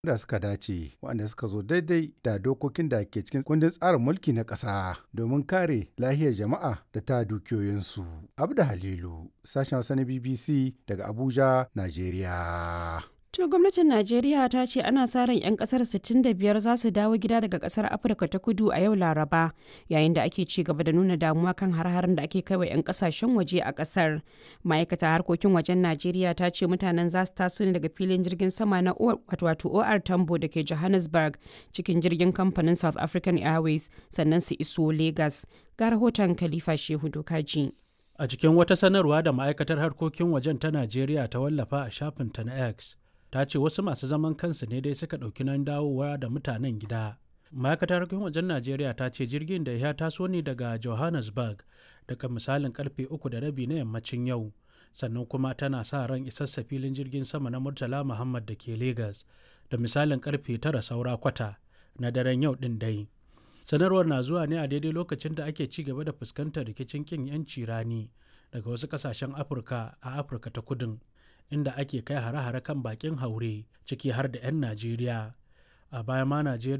da suka dace waɗanda suka zo daidai da dokokin da ke cikin kundin tsarin mulki na ƙasa domin kare lahiyar jama'a da ta dukiyoyinsu. Abda Halilu, sashen Hausa na BBC daga Abuja, Najeriya. To gwamnatin Najeriya ta ce ana sa ran 'yan kasar 65 za su dawo gida daga kasar Afirka ta kudu a yau Laraba yayin da ake ci gaba da nuna damuwa kan har-haren da ake kaiwa 'yan kasashen waje a kasar. Ma'aikata harkokin wajen Najeriya ta ce mutanen za su taso ne daga filin jirgin sama na wato OR Tambo da ke Johannesburg cikin jirgin kamfanin South African Airways sannan su iso Lagos. Ga rahoton Khalifa Shehu Dokaji. A cikin wata sanarwa da ma'aikatar harkokin wajen ta Najeriya ta wallafa a shafinta na X. ta ce wasu masu zaman kansu ne dai suka ɗauki nan dawowa da mutanen gida ma'aikatar harkokin wajen najeriya ta ce jirgin da ya taso ne daga johannesburg daga misalin karfe uku da rabi na yammacin yau sannan kuma tana sa ran isassa filin jirgin sama na murtala muhammad da ke lagos da misalin karfe tara saura kwata na daren yau din dai sanarwar na zuwa ne a daidai lokacin da ake ci gaba da fuskantar rikicin kin yanci rani daga wasu kasashen afirka a afirka ta kudin inda ake kai hare-hare kan bakin haure ciki har da 'yan najeriya a baya ma najeriya